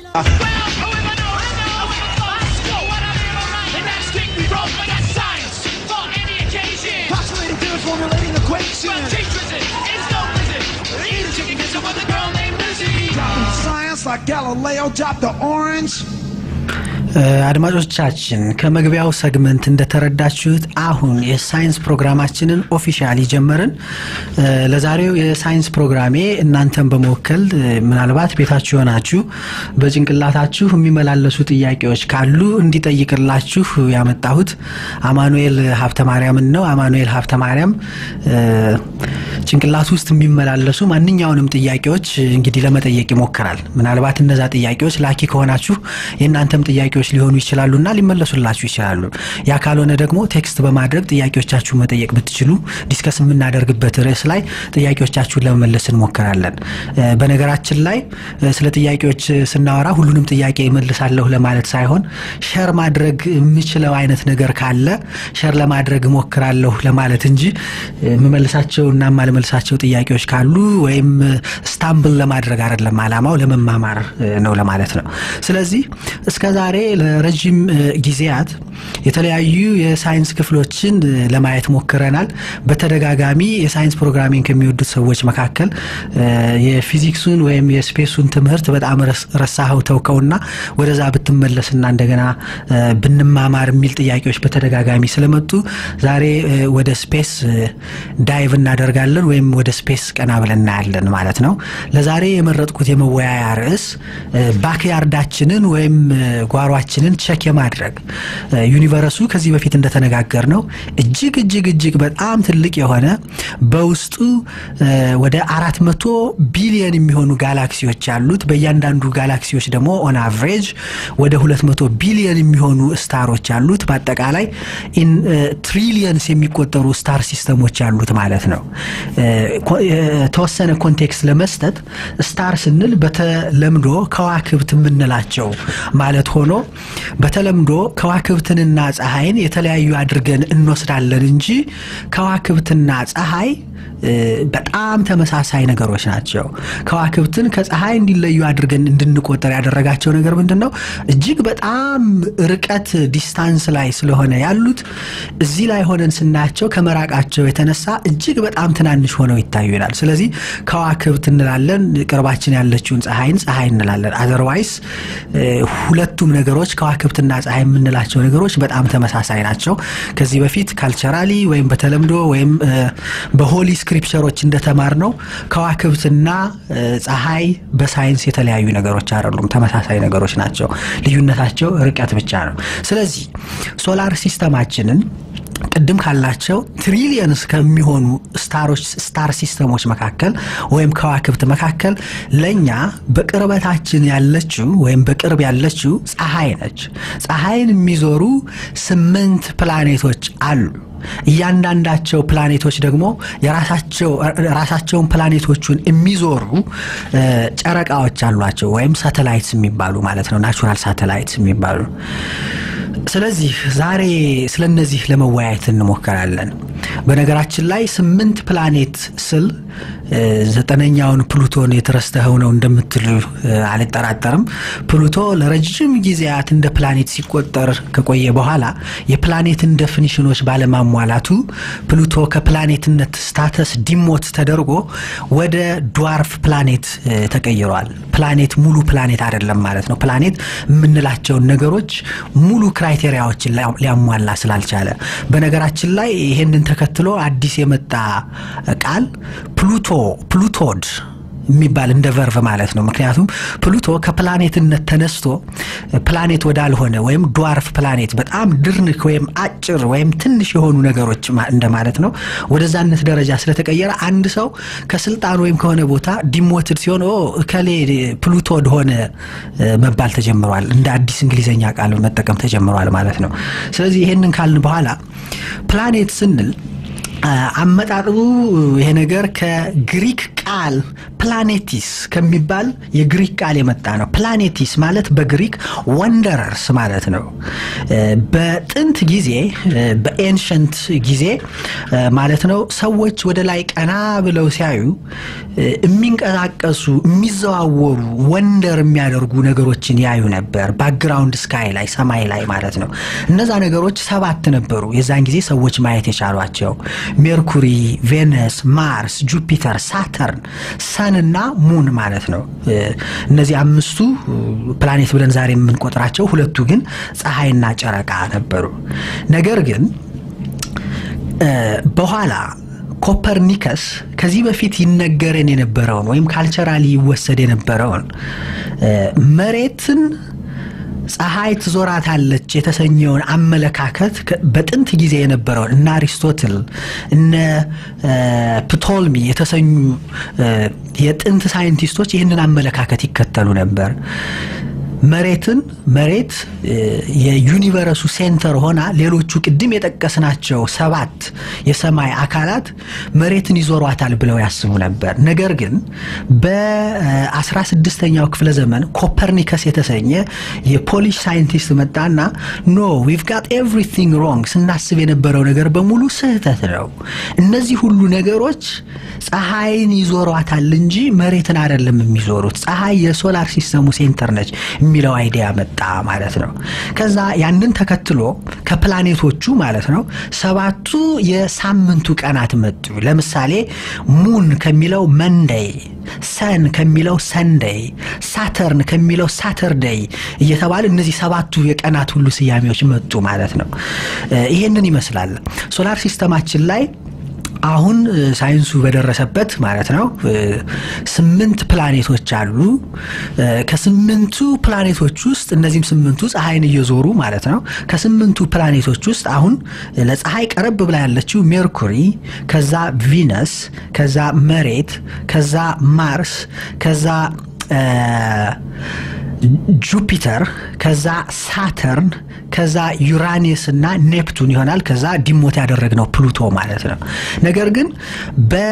Postulating theories, formulating equations. Dropping science like Galileo dropped the orange. አድማጮቻችን ከመግቢያው ሰግመንት እንደተረዳችሁት አሁን የሳይንስ ፕሮግራማችንን ኦፊሻሊ ጀመርን። ለዛሬው የሳይንስ ፕሮግራሜ እናንተን በመወከል ምናልባት ቤታችሁ የሆናችሁ በጭንቅላታችሁ የሚመላለሱ ጥያቄዎች ካሉ እንዲጠይቅላችሁ ያመጣሁት አማኑኤል ሀብተ ማርያምን ነው። አማኑኤል ሀብተ ማርያም ጭንቅላት ውስጥ የሚመላለሱ ማንኛውንም ጥያቄዎች እንግዲህ ለመጠየቅ ይሞክራል። ምናልባት እነዛ ጥያቄዎች ላኪ ከሆናችሁ የእናንተም ጥያቄዎች ሊሆኑ ይችላሉና ሊመለሱላችሁ ይችላሉ። ያ ካልሆነ ደግሞ ቴክስት በማድረግ ጥያቄዎቻችሁ መጠየቅ ብትችሉ ዲስከስ የምናደርግበት ርዕስ ላይ ጥያቄዎቻችሁን ለመመለስ እንሞክራለን። በነገራችን ላይ ስለ ጥያቄዎች ስናወራ ሁሉንም ጥያቄ እመልሳለሁ ለማለት ሳይሆን ሸር ማድረግ የምችለው አይነት ነገር ካለ ሸር ለማድረግ እሞክራለሁ ለማለት እንጂ የምመልሳቸው እና የማልመልሳቸው ጥያቄዎች ካሉ ወይም ስታምብል ለማድረግ አይደለም። አላማው ለመማማር ነው ለማለት ነው። ስለዚህ እስከ ዛሬ ለረጅም ጊዜያት የተለያዩ የሳይንስ ክፍሎችን ለማየት ሞክረናል። በተደጋጋሚ የሳይንስ ፕሮግራሚንግ ከሚወዱት ሰዎች መካከል የፊዚክሱን ወይም የስፔሱን ትምህርት በጣም ረሳኸው ተውከውና ወደዛ ብትመለስና እንደገና ብንማማር የሚል ጥያቄዎች በተደጋጋሚ ስለመጡ ዛሬ ወደ ስፔስ ዳይቭ እናደርጋለን ወይም ወደ ስፔስ ቀና ብለን እናያለን ማለት ነው። ለዛሬ የመረጥኩት የመወያያ ርዕስ ባክያርዳችንን ወይም ጓሯችንን ቸክ የማድረግ ዩኒቨርሱ ከዚህ በፊት እንደተነጋገር ነው እጅግ እጅግ እጅግ በጣም ትልቅ የሆነ በውስጡ ወደ አራት መቶ ቢሊየን የሚሆኑ ጋላክሲዎች ያሉት በእያንዳንዱ ጋላክሲዎች ደግሞ ኦን አቨሬጅ ወደ ሁለት መቶ ቢሊየን የሚሆኑ ስታሮች ያሉት በአጠቃላይ ኢን ትሪሊየንስ የሚቆጠሩ ስታር ሲስተሞች ያሉት ማለት ነው። የተወሰነ ኮንቴክስት ለመስጠት ስታር ስንል በተለምዶ ከዋክብት የምንላቸው ማለት ሆኖ በተለምዶ ከዋክብትንና ፀሐይን የተለያዩ አድርገን እንወስዳለን እንጂ ከዋክብትና ፀሐይ በጣም ተመሳሳይ ነገሮች ናቸው። ከዋክብትን ከፀሐይ እንዲለዩ አድርገን እንድንቆጠር ያደረጋቸው ነገር ምንድን ነው? እጅግ በጣም ርቀት ዲስታንስ ላይ ስለሆነ ያሉት እዚህ ላይ ሆነን ስናያቸው ከመራቃቸው የተነሳ እጅግ በጣም ትናንሽ ሆነው ይታዩናል። ስለዚህ ከዋክብት እንላለን፣ ቅርባችን ያለችውን ፀሐይን ፀሐይ እንላለን። አዘርዋይስ ሁለቱም ነገሮች ከዋክብትና ፀሐይ የምንላቸው ነገሮች በጣም ተመሳሳይ ናቸው። ከዚህ በፊት ካልቸራሊ ወይም በተለምዶ ወይም በሆሊ ስክሪፕቸሮች እንደተማር ነው ከዋክብትና ፀሐይ በሳይንስ የተለያዩ ነገሮች አይደሉም፣ ተመሳሳይ ነገሮች ናቸው። ልዩነታቸው ርቀት ብቻ ነው። ስለዚህ ሶላር ሲስተማችንን ቅድም ካላቸው ትሪሊየንስ ከሚሆኑ ስታሮች ስታር ሲስተሞች መካከል ወይም ከዋክብት መካከል ለእኛ በቅርበታችን ያለችው ወይም በቅርብ ያለችው ፀሐይ ነች። ፀሐይን የሚዞሩ ስምንት ፕላኔቶች አሉ። እያንዳንዳቸው ፕላኔቶች ደግሞ የራሳቸው ራሳቸውን ፕላኔቶቹን የሚዞሩ ጨረቃዎች አሏቸው ወይም ሳተላይትስ የሚባሉ ማለት ነው። ናቹራል ሳተላይትስ የሚባሉ ስለዚህ ዛሬ ስለ እነዚህ ለመወያየት እንሞከራለን። በነገራችን ላይ ስምንት ፕላኔት ስል ዘጠነኛውን ፕሉቶን የተረስተኸው ነው እንደምትሉ አልጠራጠርም። ፕሉቶ ለረጅም ጊዜያት እንደ ፕላኔት ሲቆጠር ከቆየ በኋላ የፕላኔትን ደፊኒሽኖች ባለማሟላቱ ፕሉቶ ከፕላኔትነት ስታተስ ዲሞት ተደርጎ ወደ ድዋርፍ ፕላኔት ተቀይሯል። ፕላኔት ሙሉ ፕላኔት አይደለም ማለት ነው። ፕላኔት የምንላቸውን ነገሮች ሙሉ ክራይቴሪያዎችን ሊያሟላ ስላልቻለ በነገራችን ላይ ይሄንን ተከትሎ አዲስ የመጣ ቃል ፕሉቶ ፕሉቶድ የሚባል እንደ ቨርቭ ማለት ነው። ምክንያቱም ፕሉቶ ከፕላኔትነት ተነስቶ ፕላኔት ወዳልሆነ ወይም ድዋርፍ ፕላኔት በጣም ድርንክ ወይም አጭር ወይም ትንሽ የሆኑ ነገሮች እንደማለት ነው። ወደዛነት ደረጃ ስለተቀየረ አንድ ሰው ከስልጣን ወይም ከሆነ ቦታ ዲሞትድ ሲሆን እከሌ ፕሉቶድ ሆነ መባል ተጀምሯል። እንደ አዲስ እንግሊዝኛ ቃል መጠቀም ተጀምሯል ማለት ነው። ስለዚህ ይሄንን ካልን በኋላ ፕላኔት ስንል አመጣጡ ይሄ ነገር ከግሪክ ቃል ፕላኔቲስ ከሚባል የግሪክ ቃል የመጣ ነው። ፕላኔቲስ ማለት በግሪክ ወንደረርስ ማለት ነው። በጥንት ጊዜ በኤንሸንት ጊዜ ማለት ነው ሰዎች ወደ ላይ ቀና ብለው ሲያዩ የሚንቀሳቀሱ የሚዘዋወሩ ወንደር የሚያደርጉ ነገሮችን ያዩ ነበር። ባክግራውንድ ስካይ ላይ ሰማይ ላይ ማለት ነው። እነዛ ነገሮች ሰባት ነበሩ የዛን ጊዜ ሰዎች ማየት የቻሏቸው ሜርኩሪ፣ ቬነስ፣ ማርስ፣ ጁፒተር፣ ሳተርን፣ ሰን እና ሙን ማለት ነው። እነዚህ አምስቱ ፕላኔት ብለን ዛሬ የምንቆጥራቸው፣ ሁለቱ ግን ፀሐይና ጨረቃ ነበሩ። ነገር ግን በኋላ ኮፐርኒከስ ከዚህ በፊት ይነገረን የነበረውን ወይም ካልቸራሊ ይወሰድ የነበረውን መሬትን ፀሐይ ትዞራታለች የተሰኘውን አመለካከት በጥንት ጊዜ የነበረውን እነ አሪስቶትል እነ ፕቶልሚ የተሰኙ የጥንት ሳይንቲስቶች ይህንን አመለካከት ይከተሉ ነበር። መሬትን መሬት የዩኒቨረሱ ሴንተር ሆና ሌሎቹ ቅድም የጠቀስናቸው ሰባት የሰማይ አካላት መሬትን ይዞሯታል ብለው ያስቡ ነበር። ነገር ግን በ16ኛው ክፍለ ዘመን ኮፐርኒከስ የተሰኘ የፖሊሽ ሳይንቲስት መጣና ኖ ዊቭ ጋት ኤቭሪቲንግ ሮንግ፣ ስናስብ የነበረው ነገር በሙሉ ስህተት ነው። እነዚህ ሁሉ ነገሮች ፀሐይን ይዞሯታል እንጂ መሬትን አይደለም የሚዞሩት። ፀሐይ የሶላር ሲስተሙ ሴንተር ነች የሚለው አይዲያ መጣ ማለት ነው። ከዛ ያንን ተከትሎ ከፕላኔቶቹ ማለት ነው ሰባቱ የሳምንቱ ቀናት መጡ። ለምሳሌ ሙን ከሚለው መንደይ፣ ሰን ከሚለው ሰንደይ፣ ሳተርን ከሚለው ሳተርደይ እየተባለ እነዚህ ሰባቱ የቀናት ሁሉ ስያሜዎች መጡ ማለት ነው። ይሄንን ይመስላል ሶላር ሲስተማችን ላይ አሁን ሳይንሱ በደረሰበት ማለት ነው ስምንት ፕላኔቶች አሉ። ከስምንቱ ፕላኔቶች ውስጥ እነዚህም ስምንቱ ፀሐይን እየዞሩ ማለት ነው። ከስምንቱ ፕላኔቶች ውስጥ አሁን ለፀሐይ ቀረብ ብላ ያለችው ሜርኩሪ፣ ከዛ ቪነስ፣ ከዛ መሬት፣ ከዛ ማርስ፣ ከዛ ጁፒተር ከዛ ሳተርን ከዛ ዩራኒየስ እና ኔፕቱን ይሆናል። ከዛ ዲሞት ያደረግነው ፕሉቶ ማለት ነው። ነገር ግን በ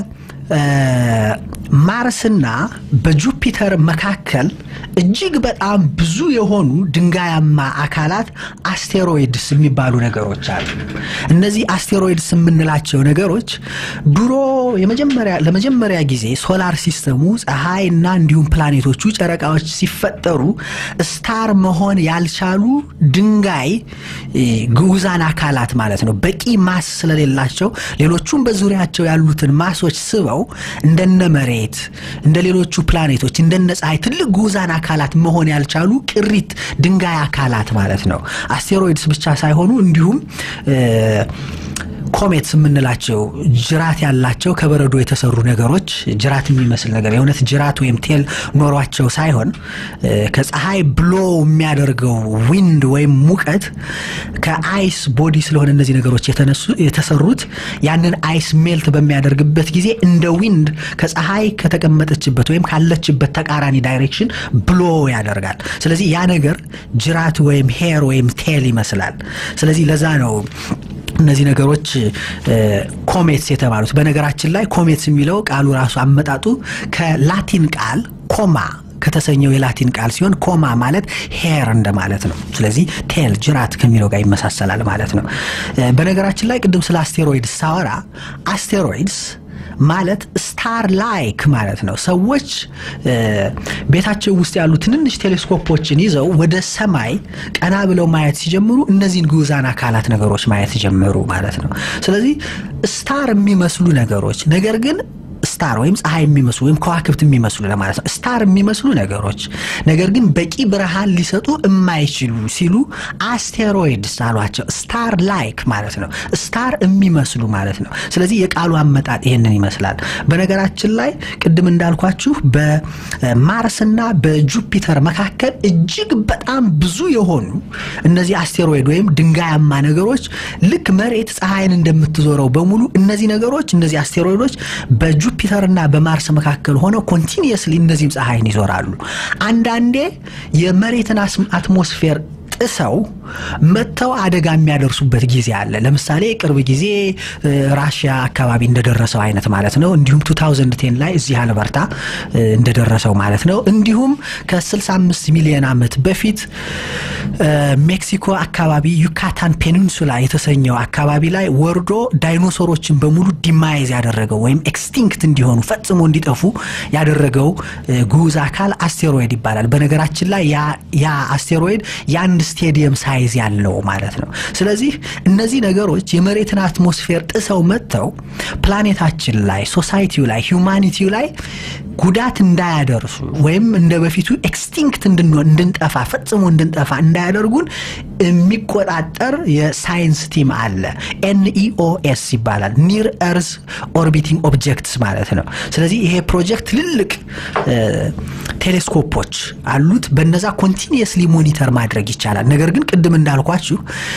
ማርስና በጁፒተር መካከል እጅግ በጣም ብዙ የሆኑ ድንጋያማ አካላት አስቴሮይድስ የሚባሉ ነገሮች አሉ። እነዚህ አስቴሮይድስ የምንላቸው ነገሮች ድሮ ለመጀመሪያ ጊዜ ሶላር ሲስተሙ ፀሐይና እንዲሁም ፕላኔቶቹ ጨረቃዎች ሲፈጠሩ ስታር መሆን ያልቻሉ ድንጋይ ግዑዛን አካላት ማለት ነው። በቂ ማስ ስለሌላቸው ሌሎቹም በዙሪያቸው ያሉትን ማሶች ስበው እንደነ መሬት እንደ ሌሎቹ ፕላኔቶች እንደነ ፀሐይ ትልቅ ጉዛን አካላት መሆን ያልቻሉ ቅሪት ድንጋይ አካላት ማለት ነው። አስቴሮይድስ ብቻ ሳይሆኑ እንዲሁም ኮሜትስ የምንላቸው ጅራት ያላቸው ከበረዶ የተሰሩ ነገሮች ጅራት የሚመስል ነገር የእውነት ጅራት ወይም ቴል ኖሯቸው ሳይሆን ከፀሐይ ብሎ የሚያደርገው ዊንድ ወይም ሙቀት ከአይስ ቦዲ ስለሆነ እነዚህ ነገሮች የተሰሩት ያንን አይስ ሜልት በሚያደርግበት ጊዜ እንደ ዊንድ ከፀሐይ ከተቀመጠችበት ወይም ካለችበት ተቃራኒ ዳይሬክሽን ብሎ ያደርጋል። ስለዚህ ያ ነገር ጅራት ወይም ሄር ወይም ቴል ይመስላል። ስለዚህ ለዛ ነው እነዚህ ነገሮች ኮሜትስ የተባሉት። በነገራችን ላይ ኮሜትስ የሚለው ቃሉ ራሱ አመጣጡ ከላቲን ቃል ኮማ ከተሰኘው የላቲን ቃል ሲሆን ኮማ ማለት ሄር እንደማለት ነው። ስለዚህ ቴል ጅራት ከሚለው ጋር ይመሳሰላል ማለት ነው። በነገራችን ላይ ቅድም ስለ አስቴሮይድስ ሳወራ አስቴሮይድስ ማለት ስታር ላይክ ማለት ነው። ሰዎች ቤታቸው ውስጥ ያሉ ትንንሽ ቴሌስኮፖችን ይዘው ወደ ሰማይ ቀና ብለው ማየት ሲጀምሩ እነዚህን ግዑዛን አካላት ነገሮች ማየት ጀመሩ ማለት ነው። ስለዚህ ስታር የሚመስሉ ነገሮች ነገር ግን ስታር ወይም ፀሐይ የሚመስሉ ወይም ከዋክብት የሚመስሉ ለማለት ነው። ስታር የሚመስሉ ነገሮች ነገር ግን በቂ ብርሃን ሊሰጡ የማይችሉ ሲሉ አስቴሮይድስ አሏቸው። ስታር ላይክ ማለት ነው። ስታር የሚመስሉ ማለት ነው። ስለዚህ የቃሉ አመጣጥ ይሄንን ይመስላል። በነገራችን ላይ ቅድም እንዳልኳችሁ በማርስና በጁፒተር መካከል እጅግ በጣም ብዙ የሆኑ እነዚህ አስቴሮይድ ወይም ድንጋያማ ነገሮች ልክ መሬት ፀሐይን እንደምትዞረው በሙሉ እነዚህ ነገሮች እነዚህ አስቴሮይዶች በጁ በጁፒተርና በማርስ መካከል ሆነው ኮንቲኒየስሊ እነዚህም ፀሐይን ይዞራሉ። አንዳንዴ የመሬትን አትሞስፌር ጥሰው መጥተው አደጋ የሚያደርሱበት ጊዜ አለ። ለምሳሌ ቅርብ ጊዜ ራሽያ አካባቢ እንደደረሰው አይነት ማለት ነው። እንዲሁም 2010 ላይ እዚህ አልበርታ እንደደረሰው ማለት ነው። እንዲሁም ከ65 ሚሊዮን ዓመት በፊት ሜክሲኮ አካባቢ ዩካታን ፔኒንሱላ የተሰኘው አካባቢ ላይ ወርዶ ዳይኖሶሮችን በሙሉ ዲማይዝ ያደረገው ወይም ኤክስቲንክት እንዲሆኑ ፈጽሞ እንዲጠፉ ያደረገው ግዑዝ አካል አስቴሮይድ ይባላል። በነገራችን ላይ ያ አስቴሮይድ የአንድ ስቴዲየም ሳይዝ ያለው ማለት ነው። ስለዚህ እነዚህ ነገሮች የመሬትን አትሞስፌር ጥሰው መጥተው ፕላኔታችን ላይ፣ ሶሳይቲው ላይ፣ ሂውማኒቲው ላይ ጉዳት እንዳያደርሱ ወይም እንደ በፊቱ ኤክስቲንክት እንድንሆን እንድንጠፋ ፈጽሞ እንድንጠፋ እንዳያደርጉን የሚቆጣጠር የሳይንስ ቲም አለ። ኤንኢኦኤስ ይባላል። ኒር ኤርዝ ኦርቢቲንግ ኦብጀክትስ ማለት ነው። ስለዚህ ይሄ ፕሮጀክት ትልልቅ ቴሌስኮፖች አሉት። በነዛ ኮንቲኒየስሊ ሞኒተር ማድረግ ይቻላል። ነገር ግን ቅድም እንዳልኳችሁ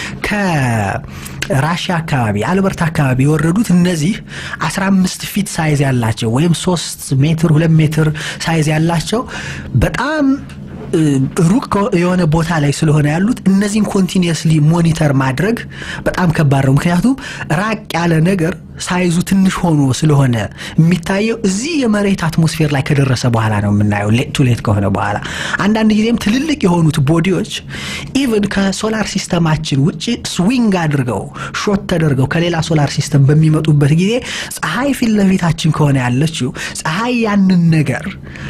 ከራሽያ አካባቢ አልበርት አካባቢ የወረዱት እነዚህ 15 ፊት ሳይዝ ያላቸው ወይም 3 ሜትር 2 ሜትር ሳይዝ ያላቸው በጣም ሩቅ የሆነ ቦታ ላይ ስለሆነ ያሉት እነዚህን ኮንቲኒየስሊ ሞኒተር ማድረግ በጣም ከባድ ነው። ምክንያቱም ራቅ ያለ ነገር ሳይዙ ትንሽ ሆኖ ስለሆነ የሚታየው እዚህ የመሬት አትሞስፌር ላይ ከደረሰ በኋላ ነው የምናየው፣ ሌት ቱ ሌት ከሆነ በኋላ። አንዳንድ ጊዜም ትልልቅ የሆኑት ቦዲዎች ኢቭን ከሶላር ሲስተማችን ውጭ ስዊንግ አድርገው ሾት ተደርገው ከሌላ ሶላር ሲስተም በሚመጡበት ጊዜ ፀሐይ ፊት ለፊታችን ከሆነ ያለችው ፀሐይ ያንን ነገር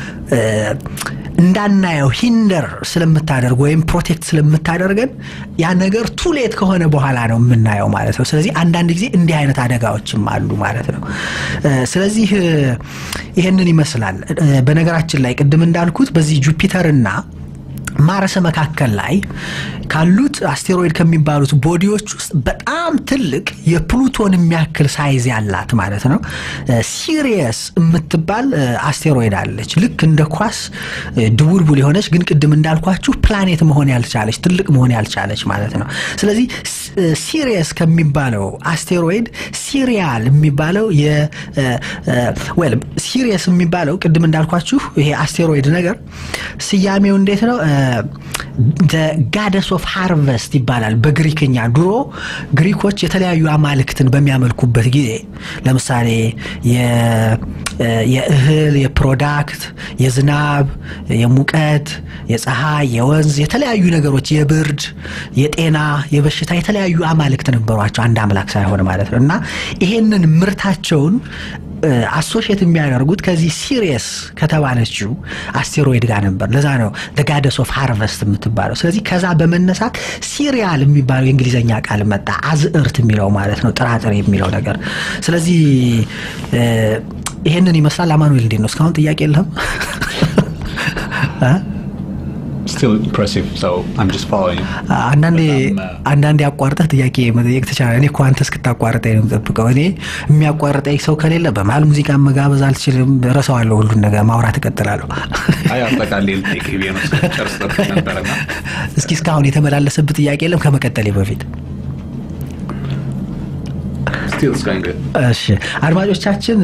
እንዳናየው ሂንደር ስለምታደርግ ወይም ፕሮቴክት ስለምታደርገን ያ ነገር ቱሌት ከሆነ በኋላ ነው የምናየው ማለት ነው። ስለዚህ አንዳንድ ጊዜ እንዲህ አይነት አደጋዎችም አሉ ማለት ነው። ስለዚህ ይህንን ይመስላል። በነገራችን ላይ ቅድም እንዳልኩት በዚህ ጁፒተርና ማርስ መካከል ላይ ካሉት አስቴሮይድ ከሚባሉት ቦዲዎች ውስጥ በጣም ትልቅ የፕሉቶን የሚያክል ሳይዝ ያላት ማለት ነው ሲሪየስ የምትባል አስቴሮይድ አለች። ልክ እንደ ኳስ ድቡልቡል የሆነች ግን ቅድም እንዳልኳችሁ ፕላኔት መሆን ያልቻለች ትልቅ መሆን ያልቻለች ማለት ነው። ስለዚህ ሲሪየስ ከሚባለው አስቴሮይድ ሲሪያል የሚባለው ወይም ሲሪየስ የሚባለው ቅድም እንዳልኳችሁ ይሄ አስቴሮይድ ነገር ስያሜው እንዴት ነው? ጋደስ ኦፍ ሃርቨስት ይባላል በግሪክኛ። ድሮ ግሪኮች የተለያዩ አማልክትን በሚያመልኩበት ጊዜ ለምሳሌ የእህል፣ የፕሮዳክት፣ የዝናብ፣ የሙቀት፣ የፀሐይ፣ የወንዝ የተለያዩ ነገሮች የብርድ፣ የጤና፣ የበሽታ የተለያዩ አማልክት ነበሯቸው አንድ አምላክ ሳይሆን ማለት ነው እና ይሄንን ምርታቸውን አሶሽየት የሚያደርጉት ከዚህ ሲሪየስ ከተባለችው አስቴሮይድ ጋር ነበር። ለዛ ነው ጋደስ ኦፍ ሃርቨስት የምትባለው። ስለዚህ ከዛ በመነሳት ሲሪያል የሚባለው የእንግሊዝኛ ቃል መጣ። አዝዕርት የሚለው ማለት ነው፣ ጥራጥሬ የሚለው ነገር። ስለዚህ ይሄንን ይመስላል። አማኑኤል እንዴት ነው? እስካሁን ጥያቄ የለህም? አንዳንዴ አቋርጠህ ጥያቄ መጠየቅ ትችላለህ። እኔ እኮ አንተ እስክታቋርጠኝ ነው የምጠብቀው። እኔ የሚያቋርጠኝ ሰው ከሌለ በመሀል ሙዚቃ መጋበዝ አልችልም። ረሳዋለሁ፣ ሁሉን ነገር ማውራት እቀጥላለሁ። እስኪ እስካሁን የተመላለሰብህ ጥያቄ የለም ከመቀጠሌ በፊት? እሺ አድማጮቻችን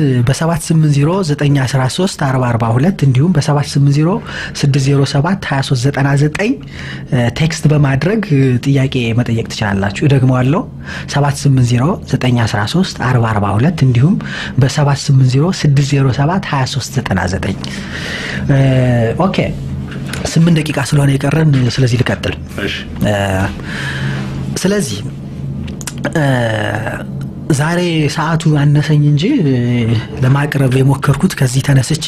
በ780 913 እንዲሁም በ780 607 2399 ቴክስት በማድረግ ጥያቄ መጠየቅ ትችላላችሁ። እደግመዋለሁ 780 913 442 እንዲሁም በ780 607 2399 ኦኬ። ስምንት ደቂቃ ስለሆነ የቀረን ስለዚህ ልቀጥል። ስለዚህ ዛሬ ሰዓቱ አነሰኝ እንጂ ለማቅረብ የሞከርኩት ከዚህ ተነስቼ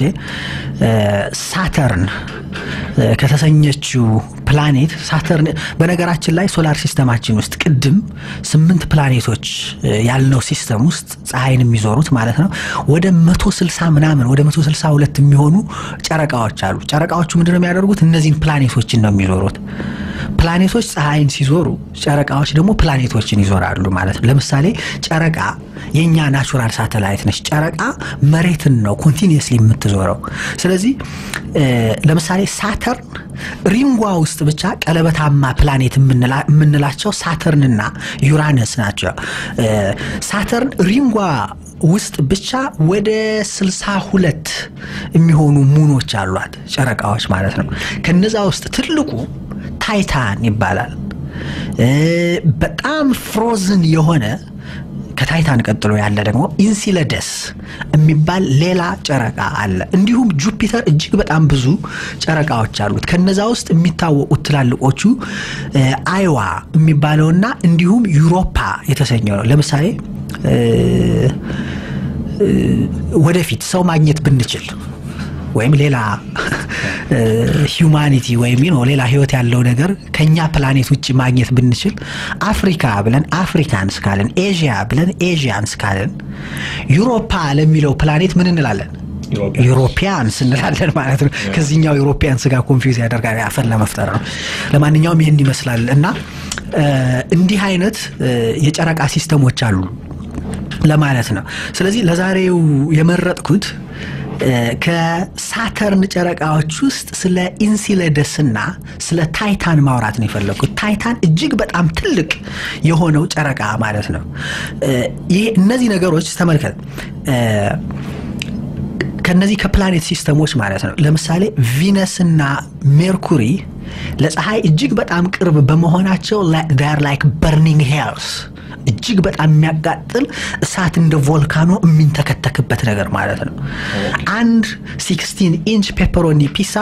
ሳተርን ከተሰኘችው ፕላኔት ሳተርን በነገራችን ላይ ሶላር ሲስተማችን ውስጥ ቅድም ስምንት ፕላኔቶች ያልነው ሲስተም ውስጥ ፀሐይን የሚዞሩት ማለት ነው ወደ መቶ ስልሳ ምናምን ወደ መቶ ስልሳ ሁለት የሚሆኑ ጨረቃዎች አሉ። ጨረቃዎቹ ምንድነው የሚያደርጉት? እነዚህን ፕላኔቶችን ነው የሚዞሩት። ፕላኔቶች ፀሐይን ሲዞሩ፣ ጨረቃዎች ደግሞ ፕላኔቶችን ይዞራሉ ማለት ነው። ለምሳሌ ጨረቃ የእኛ ናቹራል ሳተላይት ነች። ጨረቃ መሬትን ነው ኮንቲኒየስሊ የምትዞረው። ስለዚህ ለምሳሌ ሳተርን ሪንጓ ውስጥ ብቻ ቀለበታማ ፕላኔት የምንላቸው ሳተርንና ዩራነስ ናቸው። ሳተርን ሪንጓ ውስጥ ብቻ ወደ ስልሳ ሁለት የሚሆኑ ሙኖች አሏት ጨረቃዎች ማለት ነው። ከነዛ ውስጥ ትልቁ ታይታን ይባላል። በጣም ፍሮዝን የሆነ ከታይታን ቀጥሎ ያለ ደግሞ ኢንሲለደስ የሚባል ሌላ ጨረቃ አለ። እንዲሁም ጁፒተር እጅግ በጣም ብዙ ጨረቃዎች አሉት። ከነዛ ውስጥ የሚታወቁት ትላልቆቹ አይዋ የሚባለውና እንዲሁም ዩሮፓ የተሰኘው ነው። ለምሳሌ ወደፊት ሰው ማግኘት ብንችል ወይም ሌላ ሂዩማኒቲ ወይም ነው ሌላ ህይወት ያለው ነገር ከኛ ፕላኔት ውጭ ማግኘት ብንችል አፍሪካ ብለን አፍሪካንስ ካለን ኤዥያ ብለን ኤዥያንስ ካለን ዩሮፓ ለሚለው ፕላኔት ምን እንላለን? ዩሮፒያንስ እንላለን ማለት ነው። ከዚህኛው ዩሮፒያንስ ጋር ኮንፊውዝ ያደርጋል አፈን ለመፍጠር ነው። ለማንኛውም ይህን ይመስላል እና እንዲህ አይነት የጨረቃ ሲስተሞች አሉ ለማለት ነው። ስለዚህ ለዛሬው የመረጥኩት ከሳተርን ጨረቃዎች ውስጥ ስለ ኢንሲለደስና ስለ ታይታን ማውራት ነው የፈለግኩት። ታይታን እጅግ በጣም ትልቅ የሆነው ጨረቃ ማለት ነው። ይህ እነዚህ ነገሮች ተመልከት ከነዚህ ከፕላኔት ሲስተሞች ማለት ነው። ለምሳሌ ቪነስና ሜርኩሪ ለፀሐይ እጅግ በጣም ቅርብ በመሆናቸው ር ላይክ በርኒንግ ሄልስ እጅግ በጣም የሚያቃጥል እሳት እንደ ቮልካኖ የሚንተከተክበት ነገር ማለት ነው። አንድ 16 ኢንች ፔፐሮኒ ፒሳ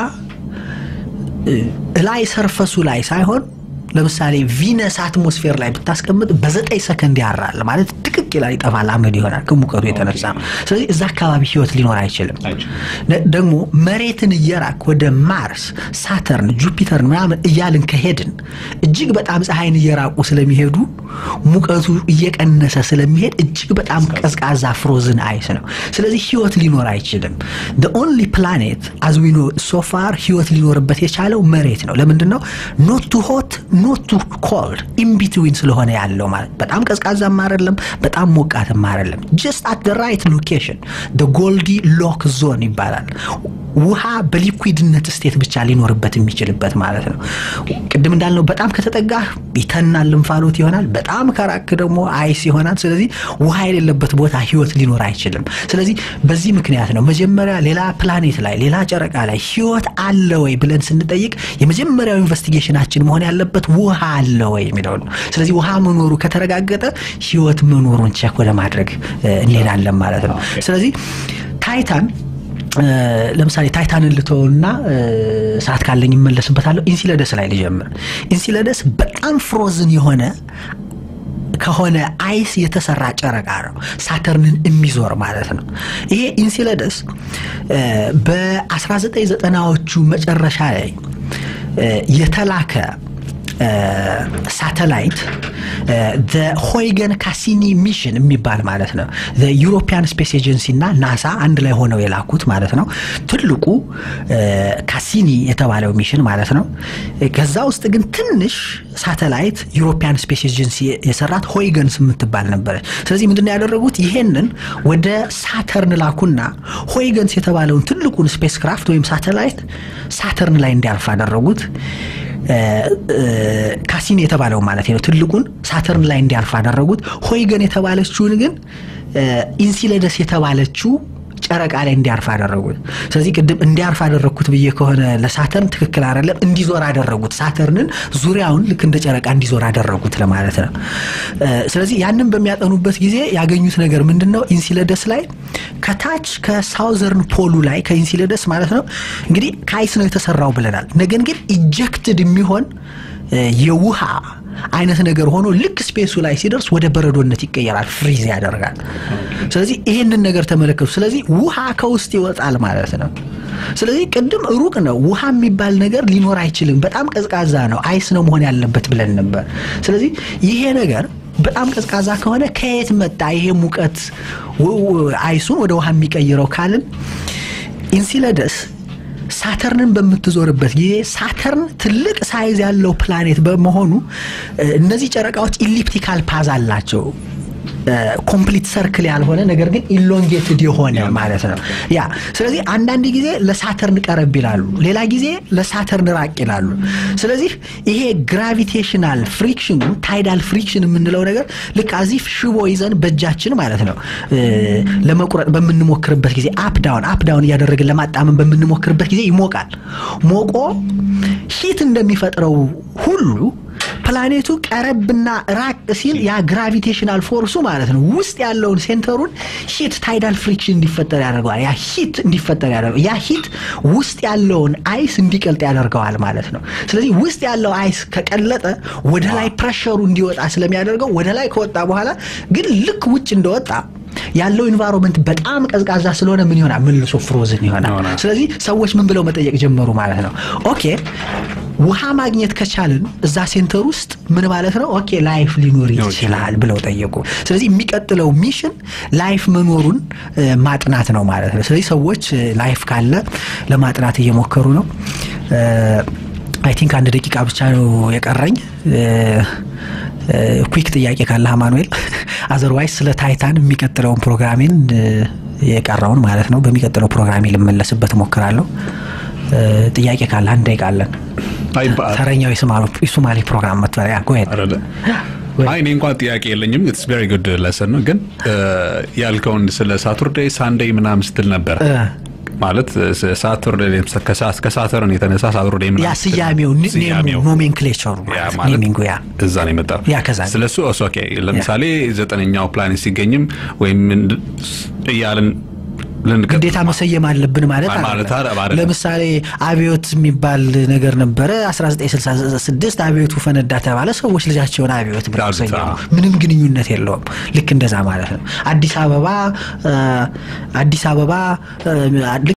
ላይ ሰርፈሱ ላይ ሳይሆን ለምሳሌ ቪነስ አትሞስፌር ላይ ብታስቀምጥ በዘጠኝ ሰከንድ ያራል ማለት ድቅቅ ይላል፣ ይጠፋል፣ አመድ ይሆናል ከሙቀቱ የተነሳ ነው። ስለዚህ እዛ አካባቢ ህይወት ሊኖር አይችልም። ደግሞ መሬትን እየራክ ወደ ማርስ፣ ሳተርን፣ ጁፒተርን ምናምን እያልን ከሄድን እጅግ በጣም ፀሐይን እየራቁ ስለሚሄዱ ሙቀቱ እየቀነሰ ስለሚሄድ እጅግ በጣም ቀዝቃዛ ፍሮዝን አይስ ነው። ስለዚህ ህይወት ሊኖር አይችልም። ኦንሊ ፕላኔት አዝ ዊ ኖ ሶፋር ህይወት ሊኖርበት የቻለው መሬት ነው። ለምንድን ነው ኖት ቱ ሆት ኖት ቱ ኮልድ ኢንቢትዊን ስለሆነ ያለው ማለት በጣም ቀዝቃዛም አይደለም፣ በጣም ሞቃትም አይደለም። ጀስት አት ደ ራይት ሎኬሽን ደ ጎልዲ ሎክ ዞን ይባላል። ውሃ በሊኩዊድነት ስቴት ብቻ ሊኖርበት የሚችልበት ማለት ነው። ቅድም እንዳልነው በጣም ከተጠጋህ ይተናል፣ ልንፋሎት ይሆናል። በጣም ከራክ ደግሞ አይስ ይሆናል። ስለዚህ ውሃ የሌለበት ቦታ ህይወት ሊኖር አይችልም። ስለዚህ በዚህ ምክንያት ነው መጀመሪያ ሌላ ፕላኔት ላይ ሌላ ጨረቃ ላይ ህይወት አለ ወይ ብለን ስንጠይቅ የመጀመሪያው ኢንቨስቲጌሽናችን መሆን ያለበት ውሃ አለ ወይ የሚለው ነው። ስለዚህ ውሃ መኖሩ ከተረጋገጠ ህይወት መኖሩን ቼክ ወደ ማድረግ እንሄዳለን ማለት ነው። ስለዚህ ታይታን ለምሳሌ ታይታንን ልተውና ሰዓት ካለኝ ይመለስበታለሁ። ኢንሲለደስ ላይ ልጀምር። ኢንሲለደስ በጣም ፍሮዝን የሆነ ከሆነ አይስ የተሰራ ጨረቃ ነው። ሳተርንን የሚዞር ማለት ነው። ይሄ ኢንሲለደስ በ1990ዎቹ መጨረሻ ላይ የተላከ ሳተላይት ሆይገን ካሲኒ ሚሽን የሚባል ማለት ነው። ዩሮፒያን ስፔስ ኤጀንሲ እና ናሳ አንድ ላይ ሆነው የላኩት ማለት ነው። ትልቁ ካሲኒ የተባለው ሚሽን ማለት ነው። ከዛ ውስጥ ግን ትንሽ ሳተላይት ዩሮፒያን ስፔስ ኤጀንሲ የሰራት ሆይገንስ የምትባል ነበረች። ስለዚህ ምንድን ያደረጉት ይሄንን ወደ ሳተርን ላኩና ሆይገንስ የተባለውን ትልቁን ስፔስ ክራፍት ወይም ሳተላይት ሳተርን ላይ እንዲያርፍ አደረጉት። ካሲኒ የተባለው ማለት ነው ትልቁን ሳተርን ላይ እንዲያርፍ አደረጉት። ሆይገን የተባለችውን ግን ኢንሲለደስ የተባለችው ጨረቃ ላይ እንዲያርፍ አደረጉት። ስለዚህ ቅድም እንዲያርፍ አደረግኩት ብዬ ከሆነ ለሳተርን ትክክል አይደለም፣ እንዲዞር አደረጉት። ሳተርንን ዙሪያውን ልክ እንደ ጨረቃ እንዲዞር አደረጉት ለማለት ነው። ስለዚህ ያንን በሚያጠኑበት ጊዜ ያገኙት ነገር ምንድን ነው? ኢንሲለደስ ላይ ከታች ከሳውዘርን ፖሉ ላይ ከኢንሲለደስ ማለት ነው እንግዲህ ከአይስ ነው የተሰራው ብለናል። ነገር ግን ኢጀክትድ የሚሆን የውሃ አይነት ነገር ሆኖ ልክ ስፔሱ ላይ ሲደርስ ወደ በረዶነት ይቀየራል፣ ፍሪዝ ያደርጋል። ስለዚህ ይሄንን ነገር ተመለከቱ። ስለዚህ ውሃ ከውስጥ ይወጣል ማለት ነው። ስለዚህ ቅድም ሩቅ ነው፣ ውሃ የሚባል ነገር ሊኖር አይችልም፣ በጣም ቀዝቃዛ ነው፣ አይስ ነው መሆን ያለበት ብለን ነበር። ስለዚህ ይሄ ነገር በጣም ቀዝቃዛ ከሆነ ከየት መጣ ይሄ ሙቀት አይሱን ወደ ውሃ የሚቀይረው ካልን ኢንሲለደስ ሳተርንን በምትዞርበት ጊዜ ሳተርን ትልቅ ሳይዝ ያለው ፕላኔት በመሆኑ እነዚህ ጨረቃዎች ኢሊፕቲካል ፓዝ አላቸው። ኮምፕሊት ሰርክል ያልሆነ ነገር ግን ኢሎንጌትድ የሆነ ማለት ነው። ያ ስለዚህ አንዳንድ ጊዜ ለሳተርን ቀረብ ይላሉ፣ ሌላ ጊዜ ለሳተርን ራቅ ይላሉ። ስለዚህ ይሄ ግራቪቴሽናል ፍሪክሽኑ ታይዳል ፍሪክሽን የምንለው ነገር ልክ አዚፍ ሽቦ ይዘን በእጃችን ማለት ነው ለመቁረጥ በምንሞክርበት ጊዜ አፕ ዳውን አፕ ዳውን እያደረግን ለማጣመን በምንሞክርበት ጊዜ ይሞቃል። ሞቆ ሂት እንደሚፈጥረው ሁሉ ፕላኔቱ ቀረብና ራቅ ሲል ያ ግራቪቴሽናል ፎርሱ ማለት ነው ውስጥ ያለውን ሴንተሩን ሂት ታይዳል ፍሪክሽን እንዲፈጠር ያደርገዋል። ያ ሂት እንዲፈጠር ያደርገዋል። ያ ሂት ውስጥ ያለውን አይስ እንዲቀልጥ ያደርገዋል ማለት ነው። ስለዚህ ውስጥ ያለው አይስ ከቀለጠ ወደ ላይ ፕሬሸሩ እንዲወጣ ስለሚያደርገው ወደ ላይ ከወጣ በኋላ ግን ልክ ውጭ እንደወጣ ያለው ኢንቫይሮንመንት በጣም ቀዝቃዛ ስለሆነ ምን ይሆናል? መልሶ ፍሮዝን ይሆናል። ይሆናል። ስለዚህ ሰዎች ምን ብለው መጠየቅ ጀመሩ ማለት ነው። ኦኬ ውሃ ማግኘት ከቻልን እዛ ሴንተር ውስጥ ምን ማለት ነው? ኦኬ ላይፍ ሊኖር ሊኖር ይችላል ብለው ጠየቁ። ስለዚህ የሚቀጥለው ሚሽን ላይፍ መኖሩን እ፣ ማጥናት ነው ማለት ነው። ስለዚህ ሰዎች እ፣ ላይፍ ካለ ለማጥናት እየሞከሩ ነው። አይ ቲንክ አንድ ደቂቃ ብቻ ነው የቀረኝ። ኩክ ጥያቄ ካለ አማኑኤል፣ አዘርዋይስ ስለ ታይታን የሚቀጥለውን ፕሮግራሜን እ፣ የቀረውን ማለት ነው በሚቀጥለው ፕሮግራሜ ልመለስበት እሞክራለሁ። እ፣ ጥያቄ ካለ አንድ ደቂቃ አለን። አይ በ- ተረኛው የሶማሌ- የሶማሌ ፕሮግራም መጥሪያ ጎሄድ አይደለ? አይ እኔ እንኳን ጥያቄ የለኝም። ኢትስ ቬሪ ጉድ ለሰን ነው። ግን እ፣ ያልከውን ስለ ሳቱርዴይ ሳንዴይ ምናምን ስትል ነበር ማለት ሳቱርዴይ ከሳተርን የተነሳ ሳቱርዴይ ያ ምናምን ስትል ስያሜው ኒ- ስያሜው ኔሙ ኖሜንክሌቸሩ ያ ማለት ማለት ኔሚንጉ ያ እዛ ነው የመጣው። ያ ከዛ ነው። ስለሱ እሱ ኦኬ። ለምሳሌ ዘጠነኛው ፕላኔት ሲገኝም ወይም እንድ- እያልን ልንቀጥል ግዴታ መሰየም አለብን ማለት ማለት አይደለም። አይደለም። ለምሳሌ አብዮት የሚባል ነገር ነበረ 1966 አብዮቱ ፈነዳ ተባለ ሰዎች ልጃቸውን አብዮት ብለው ዳዊት፣ ሰየሙ አዎ። ምንም ግንኙነት የለውም ልክ እንደዛ ማለት ነው አዲስ አበባ አ፣ አዲስ አበባ አ፣